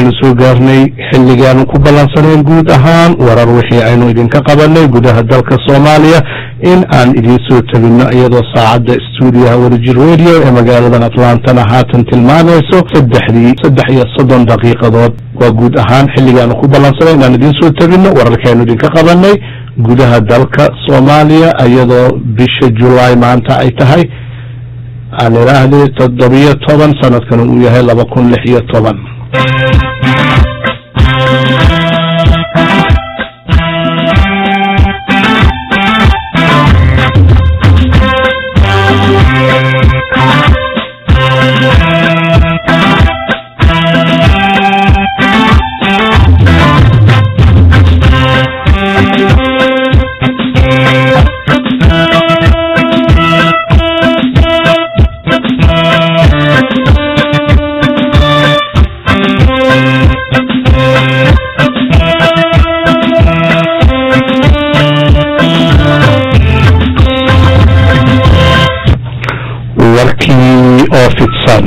waxaynu soo gaarnay xilligaanu ku ballansanayn guud ahaan warar wixii aynu idinka qabanay gudaha dalka soomaaliya in aan idiin soo tabinno iyadoo saacadda stuudiyaha wadajir radio ee magaaladan atlantana haatan tilmaamayso saddexdii saddex iyo soddon daqiiqadood waa guud ahaan xilligaanu ku ballansanayn inaan idiin soo tabinno wararkaaynu idinka qabanay gudaha dalka soomaaliya iyadoo bisha julaay maanta ay tahay aan idhaahday toddobiyo toban sanadkan uu yahay laba kun lix iyo toban warkii oo fidsan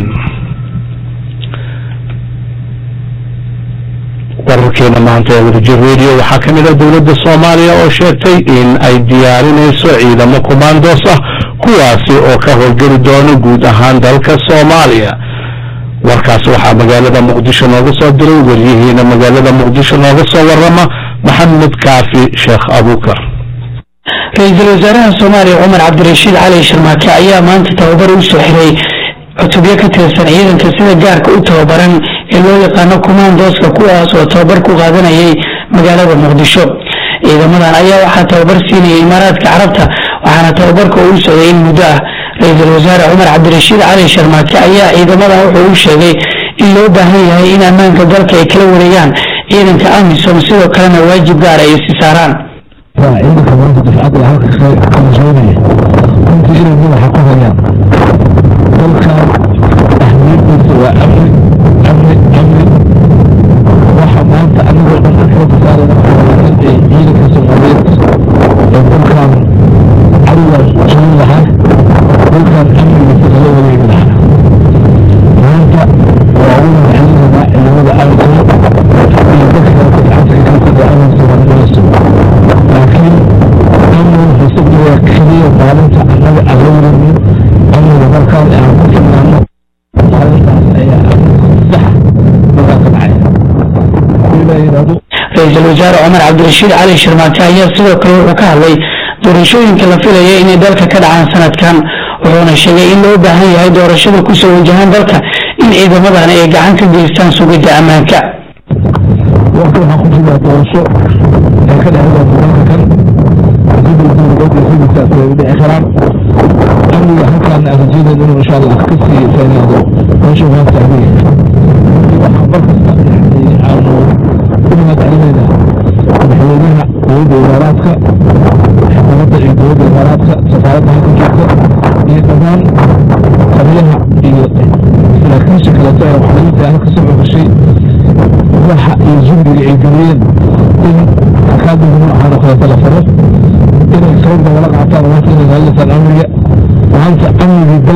wararkeena maanta ee wadajir radio waxaa ka mid ah dowladda soomaaliya oo sheegtay in ay diyaarinayso ciidamo commandos ah kuwaasi oo ka howlgeli doono guud ahaan dalka soomaaliya warkaas waxaa magaalada muqdisho nooga soo diray waryihiina magaalada muqdisho nooga soo warama maxamed kaafi sheekh abuukar ra-iisul wasaaraha soomaaliya cumar cabdirashiid cali sharmaake ayaa maanta tababar u soo xiray cutubyo ka tirsan ciidanka sida gaarka u tababaran ee loo yaqaano kumaandooska kuwaas oo tababar ku qaadanayay magaalada muqdisho ciidamadan ayaa waxaa tababar siinayay imaaraadka carabta waxaana tababarka uu socday in muddo ah ra-iisul wasaare cumar cabdirashiid cali sharmaake ayaa ciidamadan wuxuu u sheegay in loo baahan yahay in ammaanka dalka ay kala wareegaan ciidanka amisom sidoo kalena waajib gaara ay si saaraan ciidanka maanta dafcadda halka kalsoonaya runtii inay madaxa ku hayaan dalkan ahmiyadiisa waa amni amni amni waxa maanta anigoo dhan aan xooga saarayna waxaa in ay ciidanka soomaaliyeed ee dalkan cadowga joogi lahaa dalkan amnigiisa kala wareegi lahaa maanta waa ugu mahadcelinaynaa ciidamada amniga iyo dadka kale gacanta ka kalkada amniga soomaaliyeed laakiin amniga xisabna waa keliya maalinta annaga aan la wareegno amniga markaan aan ku filnaano maalintaas ayaa amniga sax markaa ka dhacaya ilaa yidhaahdo ra-iisul wasaare cumar cabdirashiid cali sharmaake ayaa sidoo kale wuxuu ka hadlay doorashooyinka la filaya inay dalka ka dhacaan sanadkan wuxuuna sheegay in loo baahan yahay doorashada kusoo wajahaan dalka in ciidamadan ay gacan ka geystaan sugidda ammaanka waqti waxaan ku jiraa doorasho ee ka dhexda gobolka kan sidii dowladda sidii ay dhici karaan amniga halkaan aan rajeynayno inuu insha allah ka sii saynaado meesha waan taagay waxaan mar kasta yani aanu u mahad celinaynaa madaxweynaha dowladda imaaraadka xukuumadda iyo dowladda imaaraadka safaaradda halka joogta iyo dhammaan taliyaha iyo saraakiisha kaleeto ee waxlaynta halka soo xogashay waxa iyo zumbiga ay geliyeen in akaadmiga noocan oo kaleeto la faro inay soo dabala qaataan maanta inay raadisaan amniga maanta amnigii dal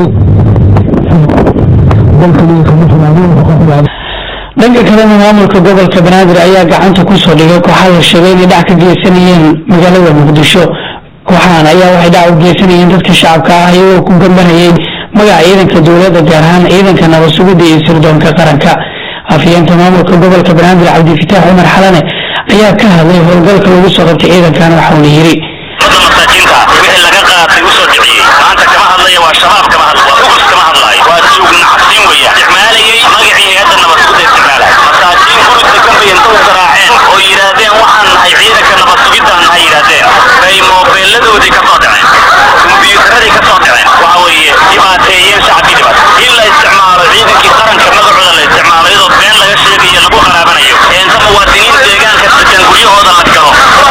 dalka liga kama xumaadeen wuxuu ka xumaaday dhanka kalena maamulka gobolka banaadir ayaa gacanta kusoo dhigay kooxaa la sheegay inay dhac ka geysanayeen magaalada muqdisho kooxahan ayaa waxay dhac u geysanayeen dadka shacabka ah iyagoo ku gambanayay magaca ciidanka dowladda gaar ahaan ciidanka nabad sugidda iyo sirdoonka qaranka afhayeenka maamulka gobolka banaadir cabdifitaax cumar xalane ayaa ka hadlay howlgalka lagu soo qabtay ciidankan waxauna yidhi dadka masaakiinta wixii laga qaatay u soo dhiciyey maanta kama hadlaya waa shabaab kama hadla waa ugus kama hadlaayo waa tuugna cabsiin weeyaan isticmaalayay magacii hay-adda nabad sugidda isticmaalaya masaakiin gurigta gambay inta u garaaceen oo yidhaahdeen waxaan nahay ciidanka nabad sugidaan nahay yidhaahdeen bay moobeeladoodii ka soo dhaceen kumbiyuutaradii ka soo dhaceen waxa weeye dhibaateeyeen shacabkii dhibaat in la isticmaalo ciidankii qaranka magacooda la isticmaalo iyadoo been laga sheegayo lagu qaraabanayo ee inta muwaadiniin deegaanka degan guryahooda la galo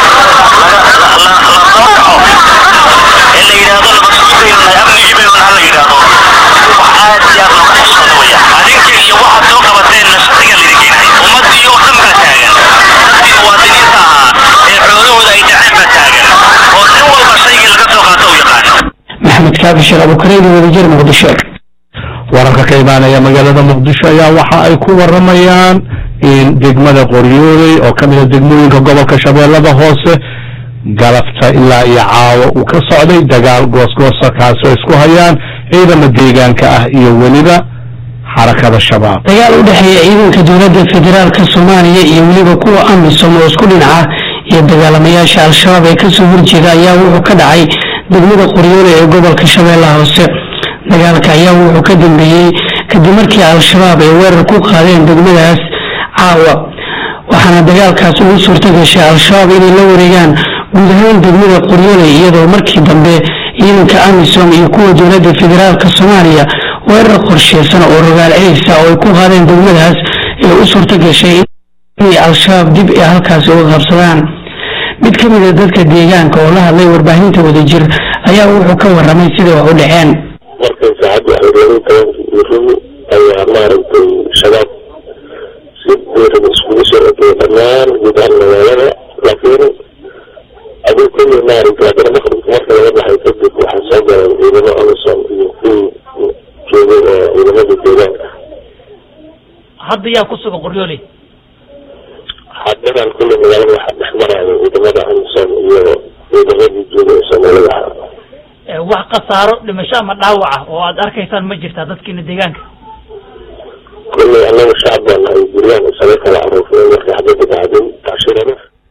ee la yidhaahdo nabadsugibaynu nahay amnigii baynu nahay la yidhaahdo wax aad iyo aad looga xishooda weya adinka iyo waxaad soo qabateenna sharciga laydin keenay ummaddii oo dhan baa taagan dadkii muwaadiniinta ahaa ee xoolahooda ay dhaceen baa taagan oo nin walba shaygii laga soo qaato u yaqaan maxamed kaafi sheekh abukareedi wadajir muqdisho wararka ka imaanaya magaalada muqdisho ayaa waxa ay ku waramayaan in degmada qoryooley oo ka mid a degmooyinka gobolka shabeellada hoose galabta ilaa iyo caawo uu ka socday dagaal goosgoosa kaasoo isku hayaan ciidama deegaanka ah iyo weliba xarakada shabaab dagaal u dhexeeya ciidanka dowladda federaalka soomaaliya iyo weliba kuwa amisom oo isku dhinaca iyo dagaalamayaasha al-shabaab ee kasoo horjeeda ayaa wuxuu ka dhacay degmada qoryoole ee gobolka shabeellaha hoose dagaalka ayaa wuxuu ka dambeeyey kadib markii al-shabaab ay weerar ku qaadeen degmadaas caawa waxaana dagaalkaas ugu suurta gashay al-shabaab inay la wareegaan guud ahaan degmada qoryoole iyadoo markii dambe ciidanka amisom iyo kuwa dowladda federaalka soomaaliya weerar qorsheysan oo rogaal celisa oo ay ku qaadeen degmadaas ee u suurta gashay inay al-shabaab dib ee halkaasi uga qabsadaan mid ka mid a dadka deegaanka oo la hadlay warbaahinta wadajir ayaa wuxuu ka waramay siday wax u dhaceen markay saacadda xoriyadii tobankii rubi ayaa maaragtay shabaab si buuran iskugu soo rogay dhammaan guud ahaan magaalada laakiin aduu kulli maaragtay haddana maqribka marka laga baxay kadib waxaa soo galeen ciidamo amisom iyo kuwii joogay ee ciidamada deegaanka hadda yaa ku sugan qoryooley haddadan kulli magaalada waxaa dhex maraya ciidamada amisom iyo ciidamadii joogay ee soomaalida ahaa Ee, wax khasaaro dhimasho ama dhaawac ah oo aad arkaysaan ma jirtaa dadkiina deegaanka kulli annaga shacab baa nahay guryahan isaga kala aroofnay markay xabadda dhacday tacshirana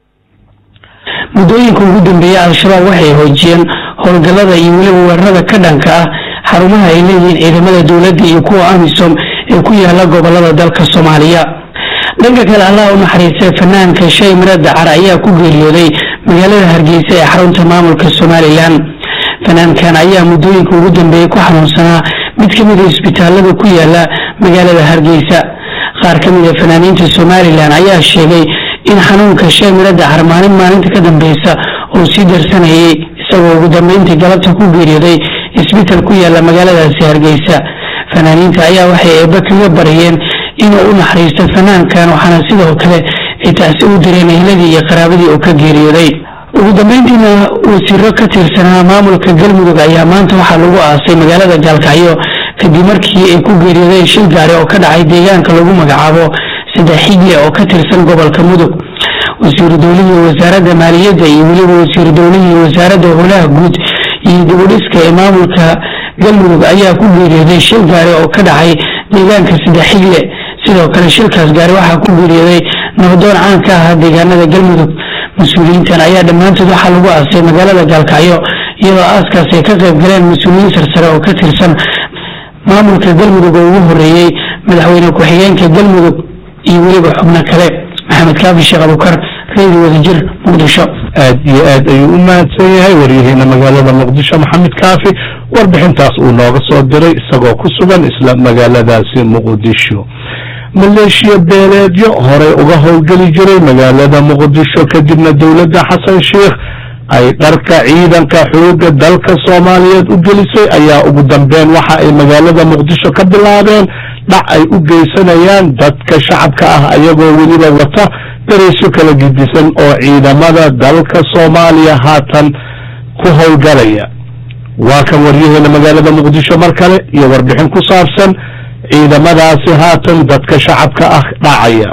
muddooyinka ugu dambeeyey al-shabaab waxay hoojiyeen howlgallada iyo weliba weerarada ka dhanka ah xarumaha ay leeyihiin ciidamada dowladda iyo kuwa amisom ee ku yaala gobolada dalka soomaaliya dhanka kale allah u naxariistay fanaanka shay mire dacar ayaa ku geeriyooday magaalada hargeysa ee xarunta maamulka somalilan fanaankan ayaa muddooyinka ugu dambeeyey ku xanuunsanaa mid ka mid a isbitaalada ku yaala magaalada hargeysa qaar ka mid a fanaaniinta somalilan ayaa sheegay in xanuunka shay mire dacar maalin maalinta ka dambeysa oo sii darsanayay isagoo ugu dambeyntii galabta ku geeriyooday isbitaal ku yaala magaaladaasi hargeysa fanaaniinta ayaa waxay eebbe kaga barayeen inuu u naxariisto fanaankan waxaana sidoo kale ay taasi u direen ehladii iyo qaraabadii uu ka geeriyooday ugu dambeyntiina wasiiro ka tirsanaa maamulka galmudug ayaa maanta waxaa lagu aasay magaalada gaalkacyo kadib markii ay ku geeriyoodeen shil gaari oo ka dhacay deegaanka lagu magacaabo saddex xigle oo ka tirsan gobolka mudug wasiiru dowlihii wasaaradda maaliyadda iyo weliba wasiiru dowlihii wasaaradda howlaha guud iyo dibudhiska ee maamulka galmudug ayaa ku geeriyooday shil gaari oo ka dhacay deegaanka saddex xigle sidoo kale shilkaas gaari waxaa ku geeriyooday nabadoon caan ka ahaa deegaanada galmudug mas-uuliyiintan ayaa dhammaantood waxaa lagu aasay magaalada gaalkacyo iyadoo aaskaas ay ka qayb galeen mas-uuliyiin sarsare oo ka tirsan maamulka galmudug oo ugu horeeyey madaxweyne ku-xigeenka galmudug iyo weliba xubno kale maxamed kaafi sheekh abukar reedi wadajir muqdisho aad iyo aad ayuu u mahadsan yahay waryaheena magaalada muqdisho maxamed kaafi warbixintaas uu nooga soo diray isagoo ku sugan isla magaaladaasi muqdisho maleeshiya beeleedyo horey uga howlgeli jiray magaalada muqdisho kadibna dowladda xasan sheikh ay dharka ciidanka xooga dalka soomaaliyeed u gelisay ayaa ugu dambeyn waxa ay magaalada muqdisho ka bilaabeen dhac ay u geysanayaan dadka shacabka ah ayagoo weliba wata dareysyo kala gidisan oo ciidamada dalka soomaaliya haatan ku howlgalaya waa kan waryaheena magaalada muqdisho mar kale iyo warbixin ku saabsan ciidamadaasi haatan dadka shacabka ah dhacaya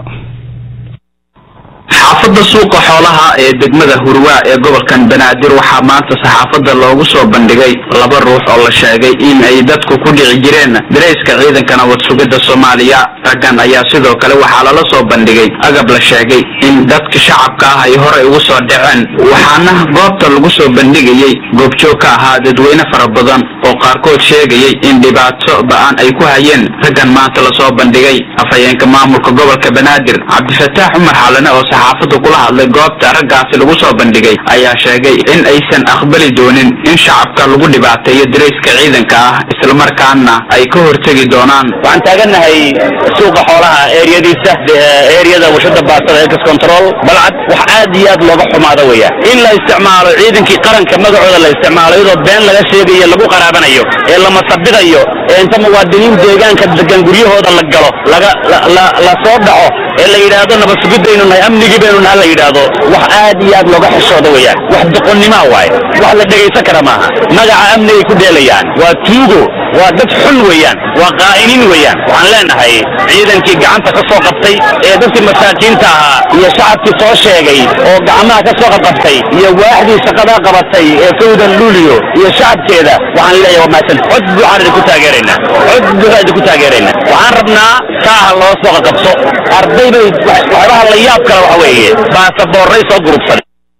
xaafadda suuqa xoolaha ee degmada hurwaa ee gobolkan banaadir waxaa maanta saxaafadda loogu soo bandhigay laba ruux oo la sheegay in ay dadku ku dhici jireen darayska ciidanka nabad sugidda soomaaliya raggan ayaa sidoo kale waxaa lala soo bandhigay agab la sheegay in dadka shacabka ah ay horey ugu soo dhaceen waxaana goobta lagu soo bandhigayey goobjoog ka ahaa dadweyne fara badan oo qaarkood sheegayay in dhibaato ba-an ay ku hayeen raggan maanta lasoo bandhigay afhayeenka maamulka gobolka banaadir cabdifataax cumar xalane oo saxaafadda kula hadlay goobta raggaasi lagu soo bandhigay ayaa sheegay in aysan aqbali doonin in shacabka lagu dhibaateeyo darayska ciidanka ah islamarkaana ay ka hortegi doonaan waxaan taagannahay suuqa xoolaha eeriyadiisa eeriyada warshada baasada ex control balcad wax aad iyo aad looga xumaado weya in la isticmaalo ciidankii qaranka magacooda la isticmaalo iyadoo been laga sheegayo lagu qaraab qaraabanayo ee la masabidayo ee inta muwaadiniin deegaanka degan guryahooda la galo laga la- la- la soo dhaco ee la yidhaahdo nabadsugiddaynu nahay amnigii baynu nahay la yidhaahdo wax aad iyo aad looga xishooda weeyaan wax doqonnimoa waaye wax la dhegaysan kara maaha magaca amnigay ku dheelayaan waa tuugo waa dad xun weeyaan waa qaa'iniin weeyaan waxaan leenahay ciidankii gacanta ka soo qabtay ee dadkii masaakiinta ahaa iyo shacabkii soo sheegay oo gacmaha ka soo qabqabtay iyo waaxdii shaqadaa qabatay ee kowdan luuliyo iyo shacabkeeda waxaan leeyahay waa mahadsan cod buuxaan idinku taageeraynaa cod buuxaan idinku taageeraynaa waxaan rabnaa saaha loo soo qaqabso arday bay waxyaabaha la yaab kale waxa weeye baasaboorray soo gurubsan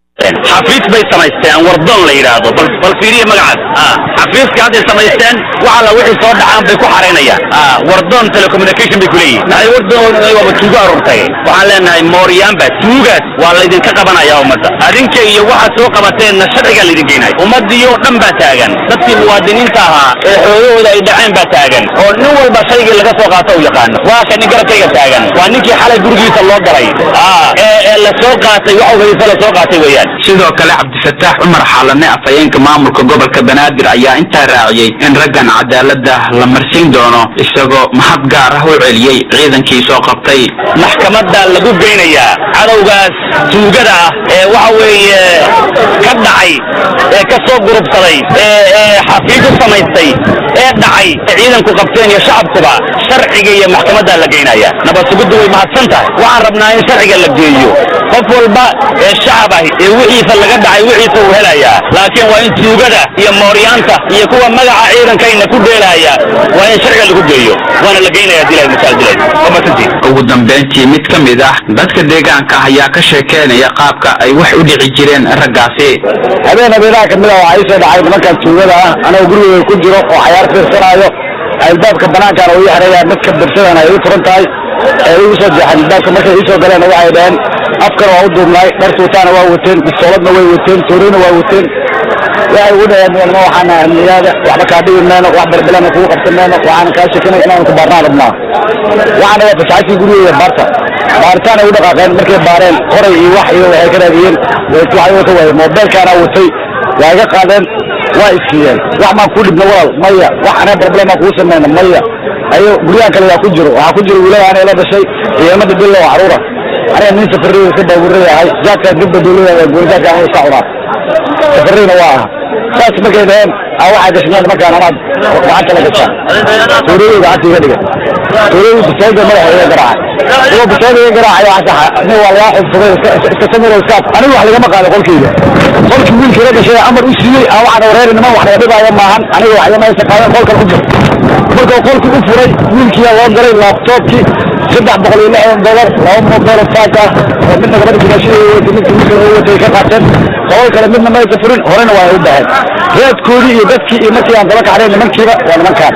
xafiis bay samaysteen wardoon la yidhaahdo bal bal fiiriya magacaas ah xafiiska hadday samaysteen wax alla wixii soo dhacaan bay ku xaraynayaan ah wardoon telecommunication bay ku leeyihin maxay wardoon waaba tuugo aruurtay waxaan leenahay mooryaanba tuugaas waa laydinka qabanaya ummadda adinka iyo waxaad soo qabateenna sharcigaa laydin geynaya ummaddii oo dhan baa taagan dadkii muwaadiniinta ahaa ee xoogahooda ay dhaceen baa taagan oo nin walba shaygii laga soo qaato u yaqaano waa ka nin garabkayga taagan waa ninkii xalay gurigiisa loo galay ah ee ee la soo qaatay wax ogeysa la soo qaatay weeyaan sidoo kale cabdifataax cumar xaalane afhayeenka maamulka gobolka banaadir ayaa intaa raaciyey in raggan cadaaladda la marsiin doono isagoo mahad gaar ah u celiyey ciidankii soo qabtay maxkamadda lagu geynayaa cadowgaas tuugada ah ee waxa weeye ka dhacay ee ka soo gurubsaday ee ee xafiis u samaystay ee dhacay ee ciidanku qabteen iyo shacabkuba sharciga iyo maxkamaddaa la geynaya nabad sugiddu way mahadsan tahay waxaan rabnaa in sharciga la geeyo qof walba ee shacab ah ee wixiisa laga dhacay wixiisa uu helayaa laakiin waa in tuugada iyo mooryaanta iyo kuwa magaca ciidankayna ku dheelaya waa in sharciga lagu geeyo waana la geynaya dilay masaal dilay waa mahadsantihin ugu dambayntii mid ka mid ah dadka deegaanka ayaa ka sheekeynaya qaabka ay wax u dhici jireen raggaasi habeen habeenaha kamid a waxaa ii soo dhacay nimankan tuugada ah anagoo gurigooda ku jiro oo cayaar fiirsanaayo albaabka banaankaana uu ii xereeyaa midka birsadana ay ii furan tahay ee igu soo jeexan albaabka markay ii soo galeen waxay dhaheen afkana waa u duubnaay dhar tuutaana waa wateen bistooladna way wateen tooreyna waa wateen waxay ugu dhaheen nima waxaana amniyaada waxba kaa dhibi mayno wax barbilana kugu qabsan mayno waxaana kaa shekinay inaan ku baarnaan rabnaa waxaana waa fasaxaysii gurigooda baarta baaritaan ay u dhaqaaqeen markay baareen qoray iyo wax iyo waxay ka raadiyeen waxay wata waaye moobeelkaana watay waa iga qaadeen waa iskiiyeen wax maan kuu dhibna walaal maya wax anaa barbilamaan kugu samayna maya ayo guryahan kale waa ku jiro waxaa ku jiro wiilaya anay la dhashay ciidamada bilo oo caruura aniga nin safarreyda iska baabuuraya ahay jaadkaa dibba dowlada goonijaadka aniga iska cunaa safarreyna waa aha saas markay dhaheen aa waxaa gashneen markaan anaad gacanta la gashaa tuuradii gacanta iga dhiga tuuradii bisoolda madaxa iga garaacay kuwa bisoolda iga garaacay waxaa saxa nin waa lagaa xubsaday iska samiro iskaaf anigu wax lagama qaado qolkayga qolkii wiilkii la gashay amar u siiyey aa waxaan wareeri niman wax laga dhibaayo maahan aniga wax igama haysa qaadan qolkan ku jiro marka qolkii u furay wiilkiyaa loo galay laabtoobkii saddex boqol iyo lixdan dolar laba moobelo faak ah oo midna gabadha jimaashadeeda watay midka wiilka oo watay ka qaateen qolal kale midna maysa furin horena waa ay u baxeen reedkoodii iyo dadkii iyo markii aan daba kacnay nimankiiba waa nimankaan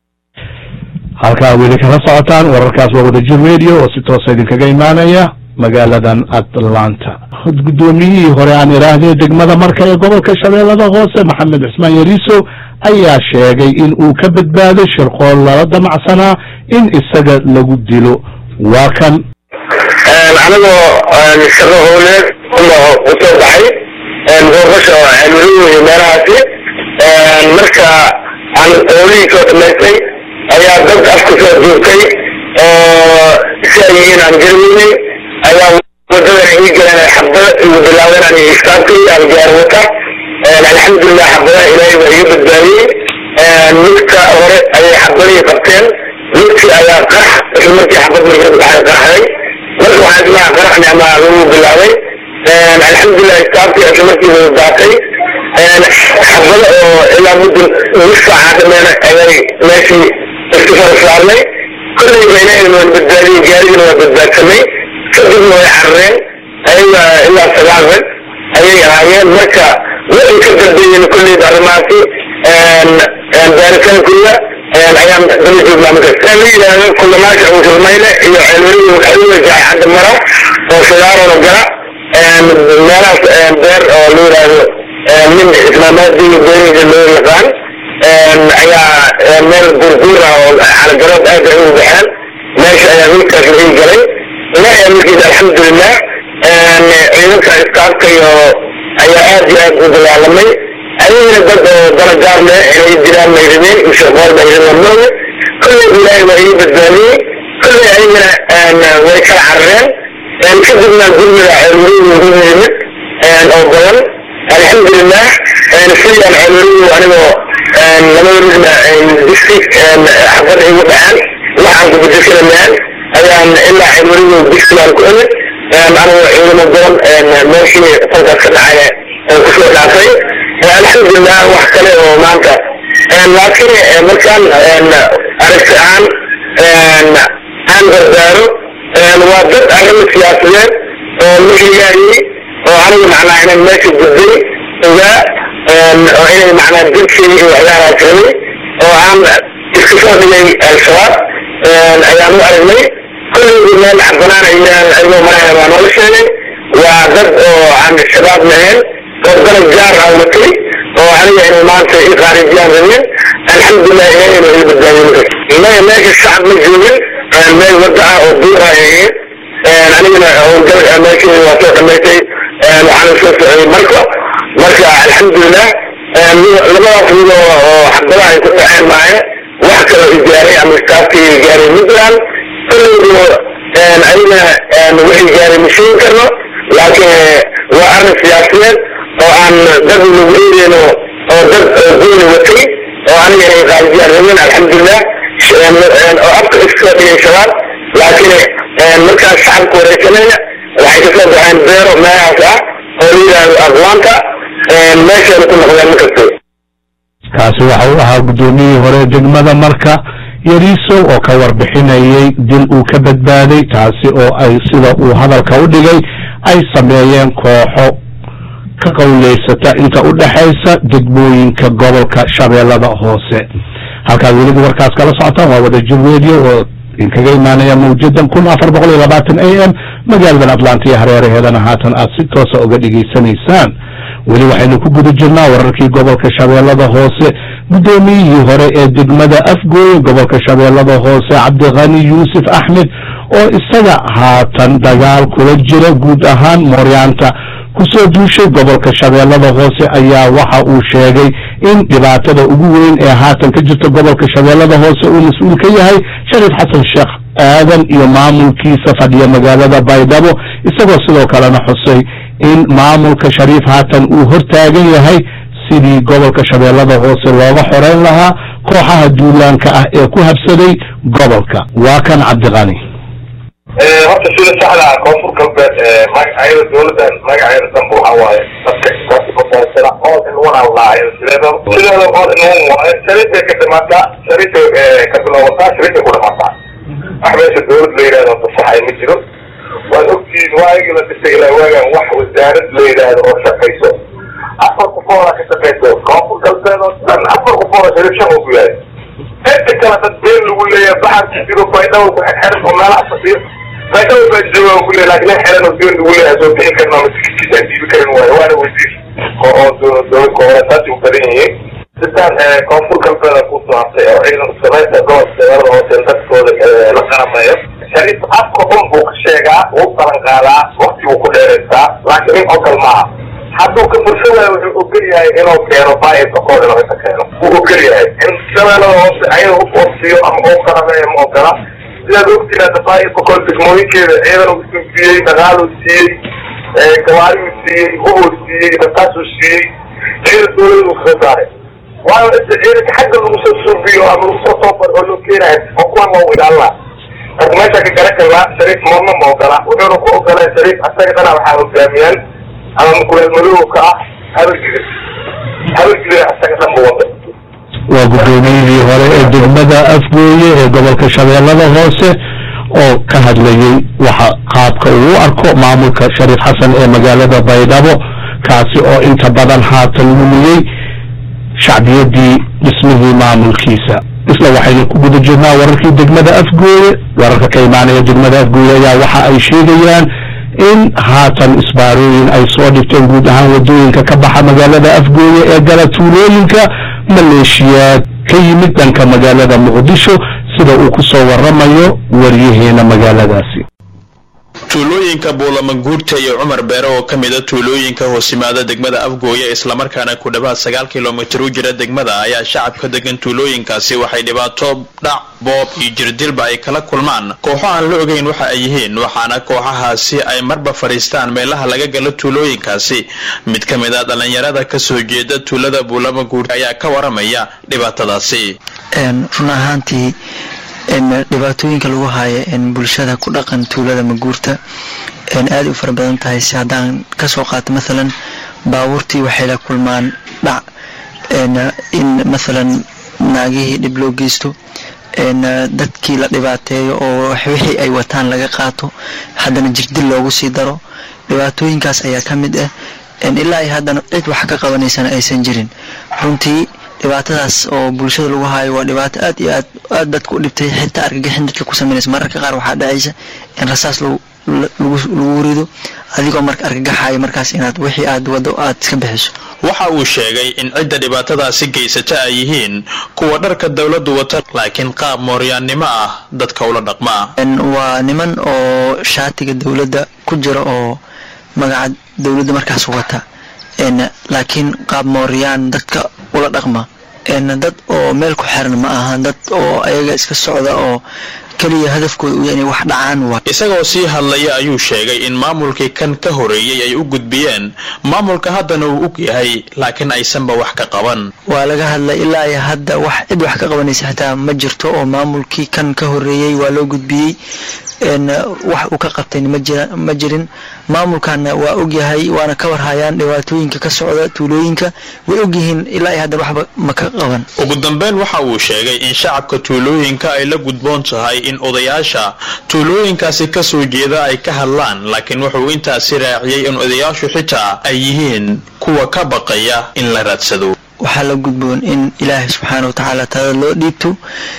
halkaa weli kala socotaan wararkaas waa wadajir radio oo si toosa idinkaga imaanaya magaaladan atlanta guddoomiyihii hore aan idhaahdee degmada marka ee gobolka shabeellada hoose maxamed cismaan yariiso ayaa sheegay in uu ka badbaaday shirqool lala damacsanaa in isaga lagu dilo waa kan anigoo shaqo howleed u soo baxay doorasha cilmiruhu meelahaasi marka aan howlihii soo dhamaystay ayaa dad afka soo joogtay oo si ay yihiin aan garweynay ayaa wadadan ii galeen xabada igu bilaabeen aan istaagtay aan gaar wata alxamdulilah xabadaha ilaahay baa iga badbaadiyey midka hore ayay xabadihii qabteen midkii ayaa qarax isla markii xabad markii waxay qaraxday marka waxaa ismaha qaraxni ama lagu bilaabay alxamdulilah istaagtay isla markii wada daatay xabada oo ilaa muddo nus saaca dhameena ayay meeshii isku soo saarnay kolley baynayna waan badbaadiyey gaarigana waa badbaadsamay kadibna way carareen ayaga ilaa sagaal rag ayay ahaayeen marka waxay ka dambeeyeen kolleyda arrimahaasi baaritaankooda ayaan daba joognaa marka saa la yidhaahdo kulamaasha musulmayle iyo ceelweriga waxaluga jaay cadda mara oo sagaarona gala meelahaas beer oo la yidhaahdo nin islaamaadiga beerihiisa loo yaqaan ayaa meel burbuur ah oo calagarood aad ay ugu baxeen meesha ayaa wiilkaas la ii galay ilaahay amarkiisa alxamdulilah ciidanka iskaabka iyo ayaa aad iyo aad u dagaalamay ayagana dad oo dalagaar leh inay jiraan may rabeen mustaqbal bay rabeen mooye kolley ilaahay waa ii badbaadiyey kolley ayagana way kala carareen kadibna gurmiga ceelwerigu ugu yimid oo badan alxamdulilah sidaan ceelwerigu anigoo labada midna district xafada igu dhacan waxaan kubedesana maan ayaan ilaa ceelwerigu districtaan ku imid anigoo ciidamo badan meeshii falkaas ka dhacay kusoo dhaafay alxamdulilah wax kale oo maanta laakiin markaan aragti aan aan gargaaro waa dad arrimo siyaasadeed oo la higaayey oo anigu macnaa inaan meesha gudbay ogaa oo inay macnaa dilkii iyo waxyaalahaas rabay oo aan iska soo dhigay al-shabaab ayaan u aragnay kulligii meel banaan ayaan ayagoo maraya baa noola sheegay waa dad oo aan shabaab lahayn oo dalab gaar ah watay oo aniga inay maanta i khaarijiyaan rabeen alxamdulilah ilahayna ila badbaadiye maya meesha shacab ma joogin meel wada ah oo buura ahayd anigana howlgal meeshii waa soo dhamaystay waxaana soo socday marka marka alxamdulilah labadaas mid oo xabadaha ay ku dhaceen maaye wax kaloo igaaray ama istaafkii gaaray midland kulligu ayagana wixii gaaray ma sheegi karno laakiin waa arrin siyaasadeed oo aan dad lagu eedeyno oo dad gooni watay oo aniga inay khaarijiyaan rabeen alxamdulilah oo afka iskasoo dhigay shabaab laakiin markaas shacabka wareysanaya waxay kasoo baxeen beero meelahaas ah oo la yidhaahdo aqwaanta meeshayna ku noqdeen markasta kaasi waxa uu ahaa guddoomiyihii hore degmada marka yariiso oo ka warbixinayay dil uu ka badbaaday taasi oo ay sida uu hadalka u dhigay ay sameeyeen kooxo ka qowleysata inta u dhexaysa degmooyinka gobolka shabeellada hoose halkaad weliba warkaas kala socotaan waa wada jir radio oo idinkaga imaanaya mawjadan kun afar boqol iyo labaatan a m magaaladan atlanta iyo hareeraheedana haatan aad si toosa uga dhegaysanaysaan weli waxaynu ku guda jirnaa wararkii gobolka shabeellada hoose guddoomiyihii hore ee degmada afgooye gobolka shabeellada hoose cabdikhani yuusuf axmed oo isaga haatan dagaal kula jira guud ahaan mooryaanta kusoo duushay gobolka shabeellada hoose ayaa waxa uu sheegay in dhibaatada ugu weyn ee haatan ka jirta gobolka shabeellada hoose uu mas-uul ka yahay shariif xasan sheekh aadan iyo maamulkiisa fadhiya magaalada baydhabo isagoo sidoo kalena xusay in maamulka shariif haatan uu hortaagan yahay sidii gobolka shabeellada hoose looga xoreyn lahaa kooxaha duulaanka ah ee ku habsaday gobolka waa kan cabdiqani horta sida saxda ah koonfur galbeed magacyada dowladan magaceeda danba waxa waaye dadka koonfurta all in one aan lahayn sideeda sideeda all in one waaye shariifay ka dhamaataa shariifay ka bilaabataa shariifay ku dhamaataa wax meesha dowlad la yidhahdo fasaxay ma jiro waad ogtihiin waagii la dhisay ilaa waagan wax wasaarad la yidhaahdo oo shaqayso afar qofooda ka shaqayso koonfur galbeed oo dhan afar qofooda shariif shan uu ku yahay inta kale dad been lagu leeyahay baxar ku jiro baydhabo ku xirxiran oo meelaha fadhiyo baydhabo baa jooga ku leeyahay laakiin nin xiran oo been lagu leeyahay soo bixin karna ama tikidkiisaan diibi karin waayo waana wasiir oo oo dowlad goboleedkaasi u badan yihiin sidaan koonfur galbeeda ku soo hartay oo ciidan samaysta gobolka magaalada hoose dadkooda la qarameeyo shariif afka un buu ka sheegaa wuu balan qaadaa wakti buu ku dheeraystaa laakiin nin ogol maaha hadduu ka fursho waayo wuxuu ogol yahay inuu keeno baayirka kood inuu inta keeno wuu ogol yahay in shabeellada hoose ayaga u wasiyo ama uu qarameeyo ma ogola sidaad ogtiin hadda baayirka kood degmooyinkeeda ciidan uu siiyey dhaqaaluu siiyey gawaariuu siiyey hubuu siiyey dadkaasuu siiyey ciidan dowladuu kaga saaray waayo inta ciidanka xagga lagu soo suubiyo ama lagu soo toobaro oo loo keenayo oo kuwan loo ilaalina marka meesha ka garan karnaa shariif moodna ma ogola wuxuuna ku ogolaa shariif asaga dhana waxaa hogaamiyaan ama mukuleel madowka ah habargidir habargidir asaga dhan bu wada waa guddoomiyihii hore ee degmada afgooye ee gobolka shabeellada hoose oo ka hadlayey waxa qaabka uu u arko maamulka shariif xasan ee magaalada baydhabo kaasi oo inta badan haatan lumiyey shacbiyadii dhismihii maamulkiisa isla waxaynu ku guda jirnaa wararkii degmada afgooye wararka ka imaanaya degmada afgooye ayaa waxa ay sheegayaan in haatan isbaarooyin ay soo dhigteen guud ahaan wadooyinka ka baxa magaalada afgooye ee gala tuulooyinka maleeshiyaad ka yimid dhanka magaalada muqdisho sida uu ku soo waramayo waryaheena magaaladaasi tuulooyinka buulamanguurta iyo cumar beere oo ka mida tuulooyinka hoos yimaada degmada afgooye islamarkaana ku dhowaad sagaal kilomitir u jira degmada ayaa shacabka degan tuulooyinkaasi waxay dhibaato dhac boob iyo jirdilba ay kala kulmaan kooxo aan la ogeyn waxa ay yihiin waxaana kooxahaasi ay marba fadhiistaan meelaha laga galo tuulooyinkaasi mid ka mid a dhallinyarada kasoo jeeda tuulada buulamanguurta ayaa ka waramaya dhibaatadaasi run ahaantii dhibaatooyinka lagu haayo bulshada ku dhaqan tuulada maguurta aad u fara badan tahay si haddaan kasoo qaato maalan baabuurtii waxay la kulmaan dhac in maalan naagihii dhib loo geysto dadkii la dhibaateeyo oo wixii ay wataan laga qaato haddana jirdil loogu sii daro dhibaatooyinkaas ayaa ka mid ah ilaa ay haddana cid wax ka qabanaysana aysan jirin runtii dhibaatadaas oo bulshada lagu haayo waa dhibaato aad iyo aad aad dadka u dhibtay xitaa argagixin dadka ku sameynaysa mararka qaar waxaa dhacaysa in rasaas lagu lagu rido adigoo marka argagaxayo markaas inaad wixii aad wado aad iska bixiso waxa uu sheegay in cidda dhibaatadaasi geysata ay yihiin kuwa dharka dowladdu wata laakiin qaab mooryaannimo ah dadka ula dhaqma waa niman oo shaatiga dowladda ku jira oo magaca dowladda markaas wata laakiin qaab mooryaan dadka ula dhaqma dad oo meel ku xiran ma ahan dad oo ayaga iska socda oo keliya hadafkooda u inay wax dhacaan waa isagoo sii hadlaya ayuu sheegay in maamulkii kan ka horeeyey ay u gudbiyeen maamulka haddana uu og yahay laakiin aysanba wax ka qaban waa laga hadlay ilaa iyo hadda wax cid wax ka qabanaysa xitaa ma jirto oo maamulkii kan ka horeeyey waa loo gudbiyey wax uu ka qabtay ma jirin maamulkana waa ogyahay waana ka warhayaan dhibaatooyinka ka socda tuulooyinka way ogyihiin ilaa iyo haddan waxba ma ka qaban ugu dambeyn waxa uu sheegay in shacabka tuulooyinka ay la gudboon tahay in odayaasha tuulooyinkaasi kasoo jeeda ay ka hadlaan laakiin wuxuu intaasi raaciyey in odayaashu xitaa ay yihiin kuwa ka baqaya in la raadsado waxaa la gudboon in ilaahay subxaana wa tacaala tada loo dhiibto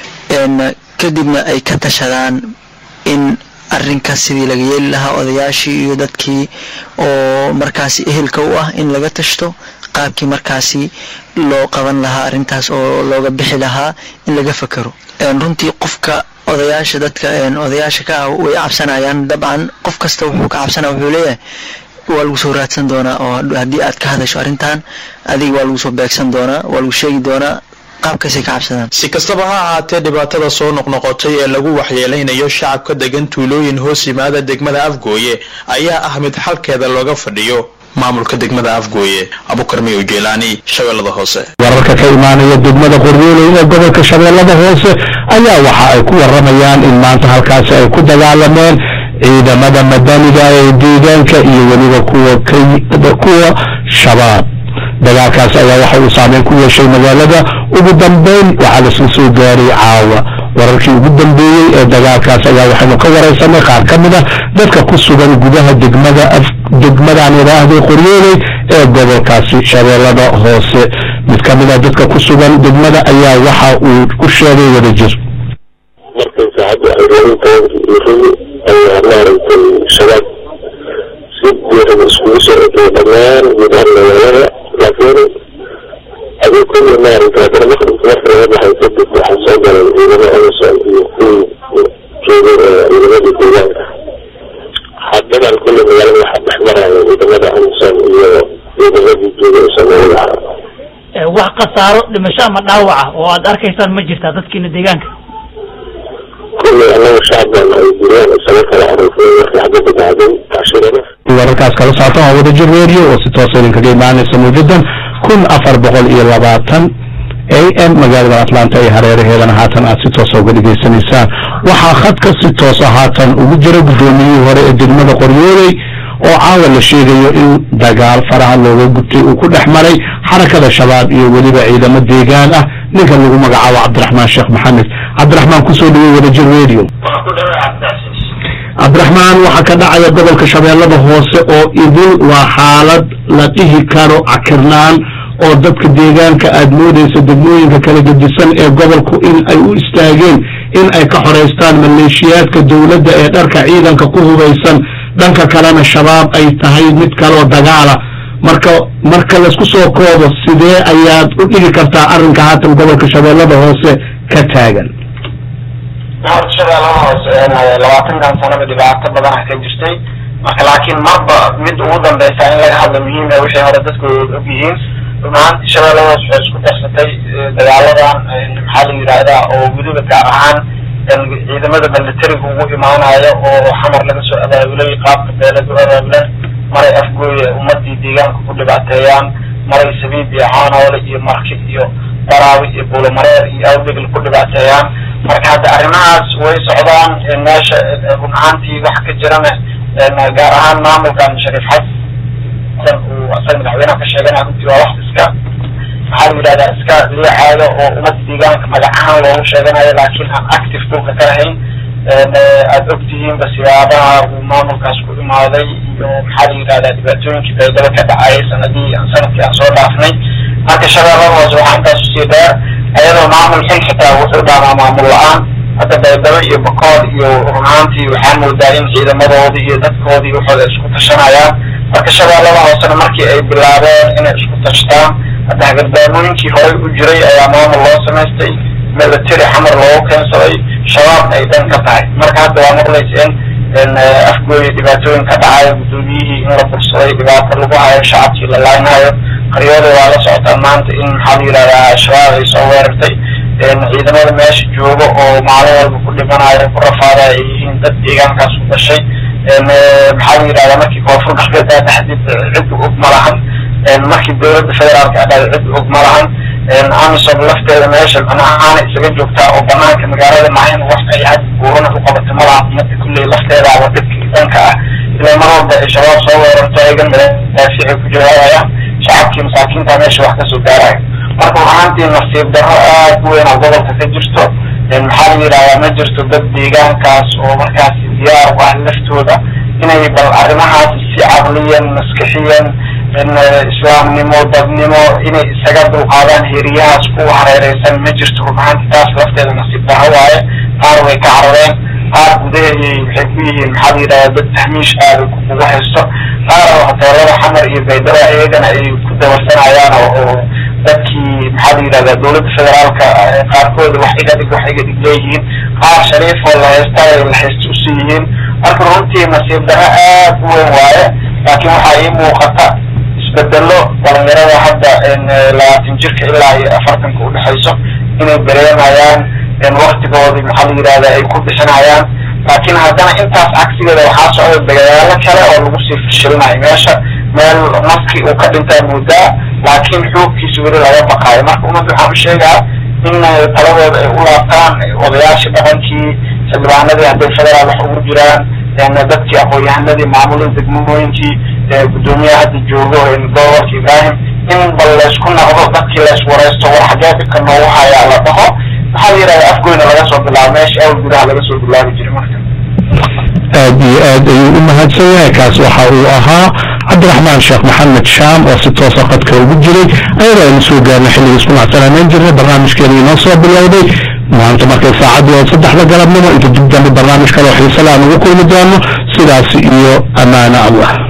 kadibna ay ka tashadaan in arrinkaas sidii laga yeeli lahaa odayaashii iyo dadkii oo markaasi ehelka u ah in laga tashto qaabkii markaasi loo qaban lahaa arrintaas oo looga bixi lahaa in laga fakero runtii qofka odayaasha dadka odayaasha ka ah way cabsanayaan dabcan qof kasta wuxuu ka cabsanaya wuxuu leeyahay waa lagu soo raadsan doonaa oo haddii aad ka hadasho arrintan adiga waa lagu soo beegsan doonaa waa lagu sheegi doonaa qaabkaasay ka cabsadaan si kastaba ha ahaatee dhibaatada soo noqnoqotay ee lagu waxyeelaynayo shacabka degan tuulooyin hoos yimaada degmada afgooye ayaa ah mid xalkeeda looga fadhiyo maamulka degmada afgooye abukarmiyo jeelaani shabeellada hoose wararka ka imaanaya degmada qoryooley ee gobolka shabeellada hoose ayaa waxa ay ku waramayaan in maanta halkaasi ay ku dagaalameen ciidamada madaniga ee deegaanka iyo weliba kuwa kuwa shabaab dagaalkaasi ayaa waxa uu saameyn ku yeeshay magaalada ugu dambeyn waxaa lasla soo gaaray caawa wararkii ugu dambeeyey ee dagaalkaas ayaa waxaynu ka waraysanay qaar ka mid a dadka ku sugan gudaha degmada degmadan idhaahday qoryooley ee gobolkaasi shabeellada hoose mid ka mid a dadka ku sugan degmada ayaa waxa uu ku sheegay wadajir markay saacadda xoriyintan yiridi ayaa maaragtay shabaab si diiran iskugu socotay dhammaan gudaha magaalada laakiin adii kulli maaragtay haddana maqribka marka laga baxay kadib waxaa soo galay ciidamo amazon iyo kuwii joogay ee ciidamadii deegaanka haddadan kulli magaalada waxaa dhex maraya ciidamada amazon iyo ciidamadii joogay ee soomaalida ahaa wax khasaaro dhimasho ama dhaawaca oo aad arkaysaan ma jirtaa dadkiina deegaanka kulli annaga shacabkan ay jireen isaga kala aroofeen markii xabadda dhacday tacshirada wararkaas kala saartan waa wadajir radio oo si toosa idinkaga imaanaysa mawjadan kun afar boqol iyo labaatan a m magaalada atlanta iyo hareeraheedana haatan aad si toosa uga dhegaysanaysaan waxaa khadka si toosa haatan ugu jira guddoomiyihii hore ee degmada qoryooley oo caawa la sheegayo in dagaal faraha looga gubtay uu ku dhex maray xarakada shabaab iyo weliba ciidamo deegaan ah ninka lagu magacaabo cabdiraxmaan sheekh maxamed cabdiraxmaan kusoo dhawey wadajir radio cabdiraxmaan waxaa ka dhacaya gobolka shabeellada hoose oo idin waa xaalad la dhihi karo cakirnaan oo dadka deegaanka aad moodaysa degmooyinka kala gedisan ee gobolku in ay u istaageen in ay ka xoraystaan maleeshiyaadka dowladda ee dharka ciidanka ku hubaysan dhanka kalena shabaab ay tahay mid kaloo dagaala marka marka laysku soo koobo sidee ayaad u dhigi kartaa arrinka haatan gobolka shabeellada hoose ka taagan horta shabeellada hoose labaatankan sanaba dhibaato badan ka jirtay marka laakiin marba mid ugu dambeysa in laga hadlo muhiim ah wixii hore dadku og yihiin runaantii shabeellada hoose waxay isku darsatay dagaaladan maxaa la yidhaahdaa oo weliba gaar ahaan ciidamada militariga ugu imaanayo oo xamar laga soo abaabulay qaabka beelad u abaabulan maray afgooye ummadii deegaanka ku dhibaateeyaan maray sabiib iyo caanoole iyo marki iyo daraawi iyo buulamareer iyo awdegl ku dhibaateeyaan marka hadda arrimahaas way socdaan meesha run ahaantii wax ka jirana gaar ahaan maamulkan shariif xasan uu asaga madaxweynaha ka sheeganaya runtii waa wax iska maxaa la yidhahdaa iska liicaayo oo ummadda deegaanka magac ahaan loogu sheeganayo laakiin aan active dhulka ka ahayn aada ogtihiinba siyaabaha uu maamulkaas ku imaaday iyo maxaa la yidhahdaa dhibaatooyinkii baydhabo ka dhacayay sanadii sanadkii aan soo dhaafnay marka shabeellada hoose waxaa intaas usii dheer ayadoo maamul xil xitaa wuxuu dhaamaa maamul la-aan hadda baydhabo iyo bakool iyo runaantii waxaa moodaa in ciidamadoodii iyo dadkoodii waxooda isku tashanayaan marka shabeellada hoosena markii ay bilaabeen inay isku tashtaan hadda hagardaamooyinkii horey u jiray ayaa maamul loo samaystay military xamar loogu keensaday shabaabna ay dhan ka tahay marka hadda waa maqlaysa in afgooya dhibaatooyin ka dhacayo guddoomiyihii in la bursaday dhibaato lagu hayo shacabkii la laaynayo qaryooda waa la socotaa maanta in maxaa la yidhahdaa shabaab ay soo weerartay ciidamada meesha jooga oo maalin walba ku dhimanayo ku rafaada ay yihiin dad deegaankaas ku dhashay maxaa la yidhahdaa markii koonfur galbeed taxdiid cid og ma lahan markii dowladda federaalka adhaay cid og ma lahan amisom lafteeda meesha manahaana isaga joogtaa oo banaanka magaalada mahayn wax ay had buurana u qabato ma lahan umada kulley lafteedaaba dhibkii dhanka ah ilaa mar walba ay shabaab soo weerarto ayagan madaafiicay ku jawaabayaan shacabkii masaakiinta meesha wax kasoo gaarayo marka runaantii nasiib darro aad u weyn oo gobolka ka jirto maxaa la yidhahdaa ma jirto dad deegaankaas oo markaas diyaar u ah laftooda inay bal arrimahaas si caqliyan maskixiyan islaamnimo dadnimo inay isaga dulqaadaan heriyahaas kuwa hareereysan ma jirto runaanti taas lafteeda nasiib darro waaye qaar way ka carareen qaar gudaheedii waxay ku yihiin maxaa la yidhahdaa dad tahmiish aada kugu haysto qaar hoteelada xamar iyo baydhaba iyagana ay ku dabarsanayaan oo dadkii maxaa la yidhahdaa dowladda federaalka qaarkooda wax iga dhig wax iga dhig leeyihiin qaar shariif oo la haysta ay la haysta usii yihiin marka runtii nasiib darro aad u weyn waaye laakiin waxaa ii muuqata isbedelo dhalinyarada hadda labaatan jirka ilaa iyo afartanka udhexayso inay dareemayaan waktigoodii maxaa la yidhahdaa ay ku bixinayaan laakiin haddana intaas cagsigeeda waxaa socda dagaalo kale oo lagu sii fashilinayo meesha meel maski uu ka dhintaa moodaa laakiin xoogkiisa weli laga baqaayo marka ummadda waxaan u sheegaa in taladooda ay u laabtaan odayaashii dhaqankii xildhibaanadii hadday federaal wax ugu jiraan dadkii aqoon-yahanadii maamulada degmooyinkii guddoomiyaha hadda joogo gobolka ibrahim in bal laysku naqdo dadkii layswaraysto war xagee dhibka noogu hayaa la dhaho maxaa la yidhahda afgoyna laga soo bilaabo meesha awal gudaha laga soo bilaabi jiray marka aad iyo aad ayuu u mahadsan yahay kaas waxa uu ahaa cabdiraxmaan sheekh maxamed shaam oo si toosa qadka ugu jiray ayadoo aynu soo gaarnay xilligii isku macsanaaneyn jirnay barnaamijkeena inoo soo bilowday maanta markay saacaddu waa saddexda galabnimo inta dib dambe barnaamij kale oo xiise le aan ugu kulmi doono sidaas iyo ammaano allah